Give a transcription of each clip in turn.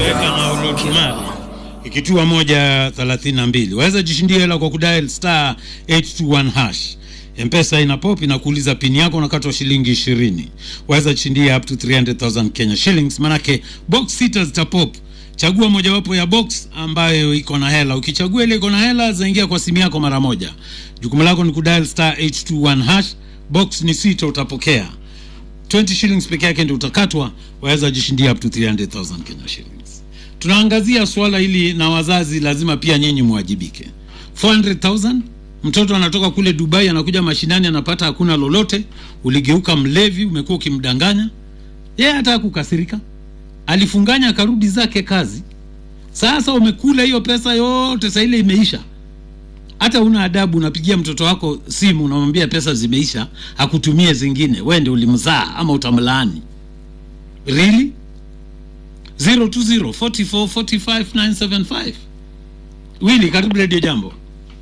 Weka na ulotumali ikitua moja thelathini na mbili waweza jishindia hela kwa kudial star 821 hash mpesa ina pop inakuuliza pini yako unakatwa shilingi ishirini waweza jishindia up to 300000 kenya shillings manake box sita zitapop chagua mojawapo ya box ambayo iko na hela ukichagua ile iko na hela zaingia kwa simu yako mara moja jukumu lako ni kudial star 821 hash box ni sita utapokea 20 shillings peke yake ndio utakatwa waweza jishindia up to 300000 kenya shillings tunaangazia swala hili na wazazi lazima pia nyinyi mwajibike 400000 mtoto anatoka kule dubai anakuja mashinani anapata hakuna lolote uligeuka mlevi umekuwa ukimdanganya yeye hata kukasirika alifunganya akarudi zake kazi sasa umekula hiyo pesa yote saa ile imeisha hata una adabu unapigia mtoto wako simu unamwambia pesa zimeisha akutumie zingine we ndi ulimzaa ama utamlaani really 020 44 45 975 wili karibu redio jambo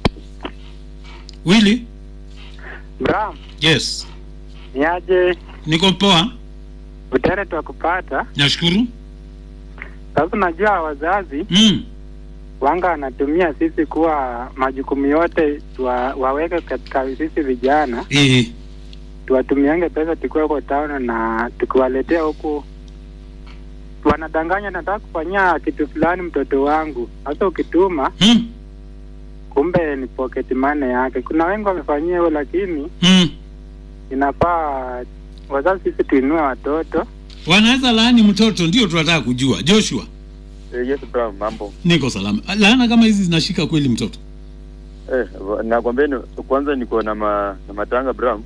wili Bram, yes niaje niko poa utere twa kupata nashukuru sasa. Najua wazazi mm. wanga wanatumia sisi kuwa majukumu yote tuwa, waweke katika sisi vijana, e, tuwatumiange pesa tukiwa huko town na tukiwaletea huku, wanadanganya nataka kufanyia kitu fulani mtoto wangu. Sasa ukituma mm. kumbe ni pocket money yake. Kuna wengi wamefanyia hiyo, lakini mm. inafaa wazazi sisi tuinue watoto wanaweza laani mtoto ndio tunataka kujua joshua Eh, yes bro, mambo. niko salama laana kama hizi zinashika kweli mtoto Eh, nakwambia ni- kwanza niko na ma, na matanga bro.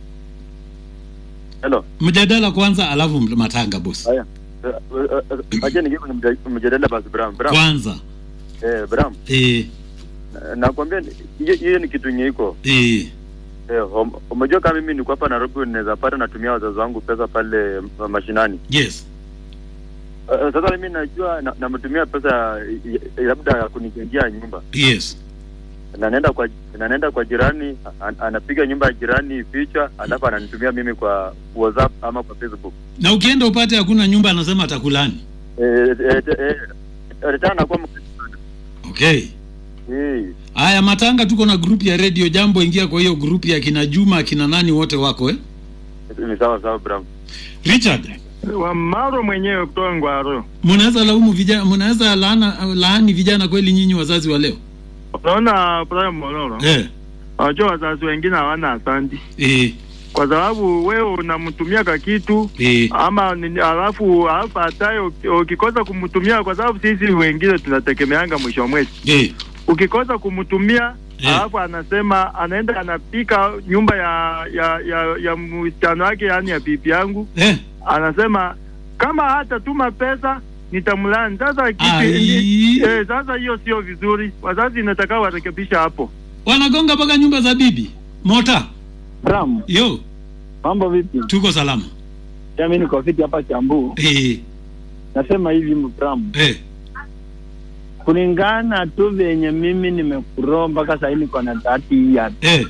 Hello. mjadala kwanza alafu matanga bosi Haya. Eh, eh, eh, Acha ningie kwenye mja- mjadala basi bro. Bro. kwanza Eh, bro. e, Nakwambia ni- hiyo hiyo ni kitu yenye iko. e, Eh, um- umejua kama mimi niko hapa Nairobi naweza pata natumia wazazi wangu pesa pale uh, mashinani. yes Eh, sasa mimi najua na- namtumia pesa ya- labda ya kunijengea nyumba. yes na naenda kwa na naenda kwa jirani an, anapiga nyumba ya jirani picha alafu ananitumia mimi kwa WhatsApp ama kwa Facebook. na ukienda upate hakuna nyumba anasema atakulani Eh eh eh eh, tena nakuwa mkristo sana. okay Eh haya matanga tuko na grupu ya radio jambo ingia kwa hiyo grupu ya kina juma kina nani wote wako eh? ni sawa sawa bro. richard Wamaro mwenyewe kutoka Ngwaro. mnaweza laumu vijana mnaweza laana laani vijana kweli nyinyi wazazi wa leo Unaona Brian Moloro, eh, wajua wazazi wengine hawana asandi, eh, kwa sababu wewe unamtumia ka kitu eh, ama nini, alafu alafu hataye uki- ukikosa kumtumia, kwa sababu sisi wengine tunategemeanga mwisho wa mwezi, eh, ukikosa kumtumia Eh. alafu anasema anaenda anapika nyumba ya ya ya, ya msichana wake, yani ya bibi yangu, eh. anasema kama hata tuma pesa nitamlani. Sasa kipi- Ai. eh, sasa hiyo sio vizuri. Wazazi inataka warekebisha hapo. wanagonga mpaka nyumba za bibi mota Bram, yo mambo vipi? tuko salama Ya mimi niko fiti hapa Kiambu. eh, Nasema hivi Bram, eh, kulingana tu venye mimi nimekuroa mpaka sahii niko na dhati ya eh.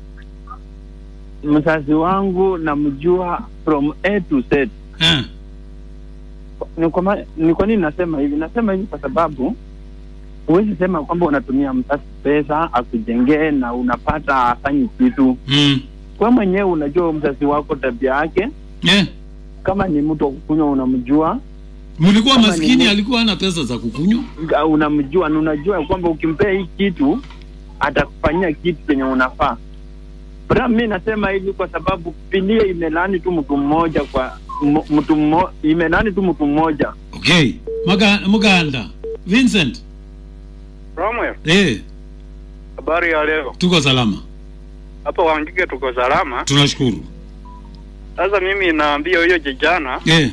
mzazi wangu namjua from A to Z. Eh. Ni kwa, ma- ni kwa nini nasema hivi? Nasema hivi kwa sababu huwezi sema kwamba unatumia mzazi pesa akujengee na unapata afanyi kitu. Mm. Kwa mwenyewe unajua mzazi wako tabia yake, Eh. kama ni mtu wa kukunywa unamjua, mlikuwa Kama maskini ni- alikuwa hana pesa za kukunywa Nga- unamjua na unajua kwamba ukimpea hii kitu atakufanyia kitu chenye unafaa. Bra, mi nasema hivi kwa sababu Biblia imelaani tu mtu mmoja kwa m- mtu mmo, imelaani tu mtu mmoja. okay Maga, muganda vincent Romwe, eh, habari ya leo tuko salama hapa Wangige, tuko salama. tunashukuru Sasa mimi naambia huyo kijana eh,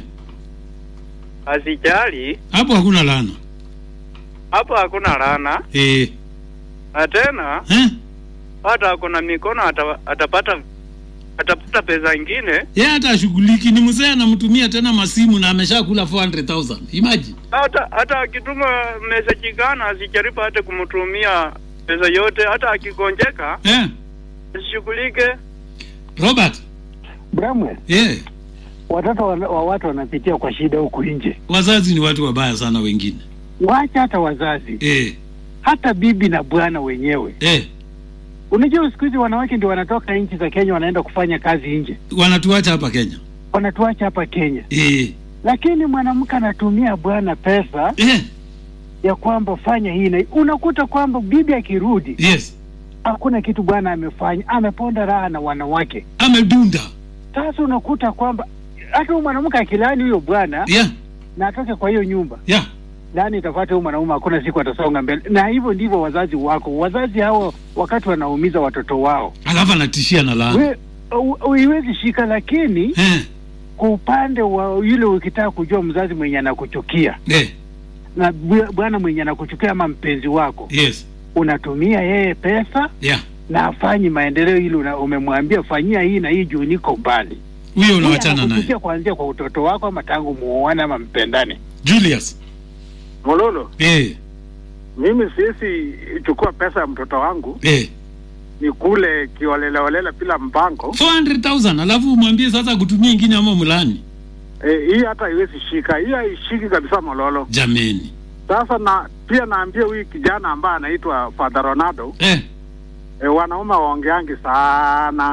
asijali, hapo hakuna laana hapo hakuna laana, eh, na tena eh? hata kuna mikono ata, atapata atapata pesa ingine, ye hata ashughuliki ni mzee anamtumia tena masimu na ameshakula 400000 imagine hata hata akituma message gana asijaribu hata kumtumia pesa yote, hata akigonjeka eh? asishughulike. robert Bramwe, eh, watoto wa, wa watu wanapitia kwa shida huku nje. wazazi ni watu wabaya sana wengine Wacha hata wazazi, eh, hata bibi na bwana wenyewe. eh, Unajua siku hizi wanawake ndio wanatoka nchi za Kenya wanaenda kufanya kazi nje, wanatuacha hapa Kenya wanatuacha hapa Kenya, eh, lakini mwanamke anatumia bwana pesa eh, ya kwamba fanya hii na hii. Unakuta kwamba bibi akirudi yes hakuna kitu bwana amefanya, ameponda raha na wanawake. amedunda Sasa unakuta kwamba hata huyu mwanamke akilaani huyo bwana yeah, na atoke kwa hiyo nyumba, yeah. laani itafuata huyu mwanaume, hakuna siku atasonga mbele. Na hivyo ndivyo wazazi wako, wazazi hao wakati wanaumiza watoto wao, alafu anatishia na laana we u- uiwezi shika, lakini eh, kwa upande wa yule ukitaka kujua mzazi mwenye anakuchukia eh, na bw- bwana mwenye anakuchukia ama mpenzi wako, yes unatumia yeye pesa yeah. na afanyi maendeleo, ili una- umemwambia fanyia hii na hii juu niko mbali. huyo Yeye unawachana naye anakuchukia kuanzia kwa utoto wako ama tangu muoane ama mpendane. Julius Mololo, eh, mimi siwezi chukua pesa ya mtoto wangu eh. ni kule kioleleolela bila mpango 400,000 alafu umwambie sasa kutumia ingine ama mlani e, hii hata haiwezi shika, hii haishiki kabisa Mololo. jameni Sasa na pia naambia huyu kijana ambaye anaitwa Father Ronaldo eh. e, wanaume waongeangi sana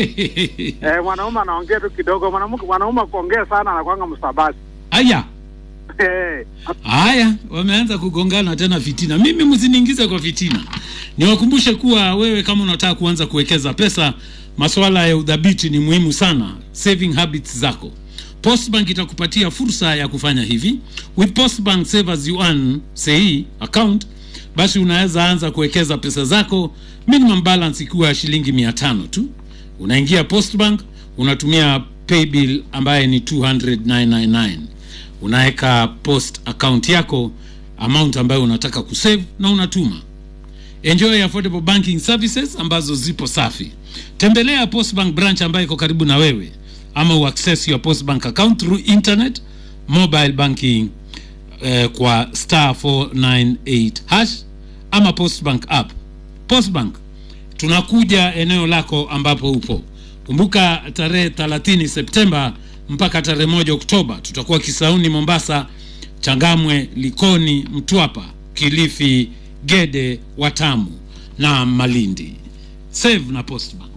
e, mwanaume anaongea tu kidogo, mwanamke mwanaume kuongea sana anakwanga msabasi Aya, e, haya, wameanza kugongana tena fitina. Mimi msiniingize kwa fitina. Niwakumbushe kuwa wewe kama unataka kuanza kuwekeza pesa, masuala ya udhabiti ni muhimu sana, saving habits zako. Postbank itakupatia fursa ya kufanya hivi. With Postbank Save as you earn say account, basi unaweza anza kuwekeza pesa zako, minimum balance ikiwa shilingi mia tano tu. Unaingia Postbank, unatumia paybill ambaye ni 200,999 unaweka post account yako amount ambayo unataka kusave na unatuma enjoy affordable banking services ambazo zipo safi tembelea postbank branch ambayo iko karibu na wewe ama uaccess your postbank account through internet mobile banking eh, kwa star 498 hash ama postbank app postbank tunakuja eneo lako ambapo upo kumbuka tarehe 30 septemba mpaka tarehe moja oktoba tutakuwa kisauni mombasa changamwe likoni mtwapa kilifi gede watamu na malindi save na postbank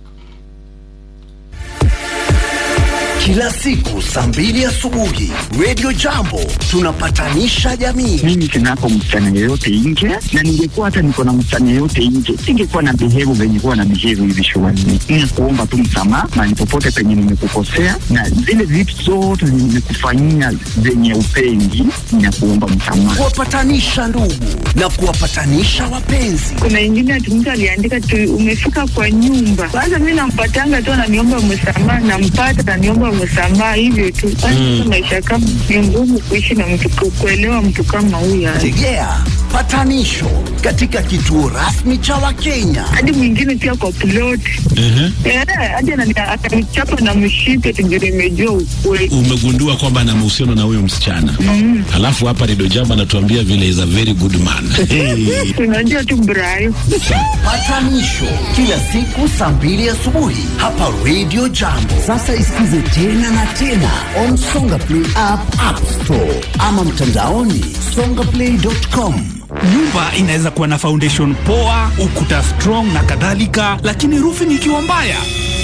Kila siku saa mbili asubuhi Radio Jambo tunapatanisha jamii. mimi sinako msichana yeyote nje, na ningekuwa hata niko na msichana yeyote nje, singekuwa na behave venye kuwa na behave hivi shuleni. Ni kuomba tu msamaha mahali popote penye nimekukosea, na zile vitu zote zenye nimekufanyia zenye upendi, na kuomba msamaha. Kuwapatanisha ndugu na kuwapatanisha wapenzi. kuna ingine ati mtu aliandika tu umefika kwa nyumba kwanza mi nampatanga tu ananiomba msamaha nampata ananiomba msamaha hivyo tu basi maisha kama ni ngumu kuishi na mtu ku- kuelewa mtu kama huyo Tegea patanisho katika kituo rasmi cha Wakenya. hadi mwingine pia kwa plot Eh, hadi anani- atanichapa na mshipe tujue nimejua ukweli umegundua kwamba ana mahusiano na huyo msichana Mm. alafu hapa Redio Jambo anatuambia vile is a very good man hey. tunajua tu brayo Patanisho kila siku saa mbili asubuhi hapa Radio Jambo. Sasa isikize tena na tena on Songa Play app, App Store ama mtandaoni songaplay.com. nyumba inaweza kuwa na foundation poa ukuta strong na kadhalika lakini roofing ikiwa mbaya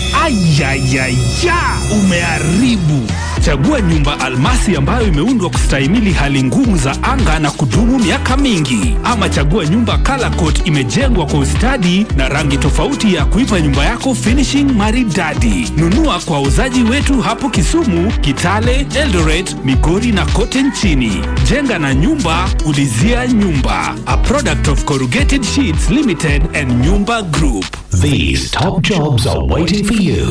ayayaya umeharibu chagua nyumba almasi ambayo imeundwa kustahimili hali ngumu za anga na kudumu miaka mingi ama chagua nyumba color coat imejengwa kwa ustadi na rangi tofauti ya kuipa nyumba yako finishing maridadi nunua kwa wauzaji wetu hapo kisumu kitale eldoret migori na kote nchini jenga na nyumba ulizia nyumba a product of corrugated sheets limited and nyumba group These top jobs are waiting for you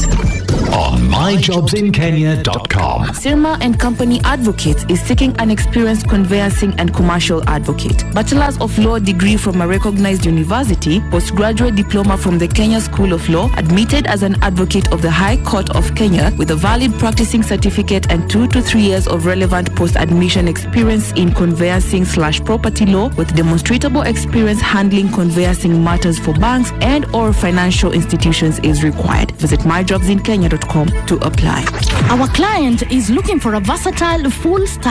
on myjobsinkenya.com. Sirma and Company Advocates is seeking an experienced conveyancing and commercial advocate. Bachelor's of Law degree from a recognized university, postgraduate diploma from the Kenya School of Law, admitted as an advocate of the High Court of Kenya with a valid practicing certificate and two to three years of relevant post-admission experience in conveyancing slash property law with demonstrable experience handling conveyancing matters for banks and or financial institutions is required. Visit myjobsinkenya.com kenyaservices.com to apply. Our client is looking for a versatile full stack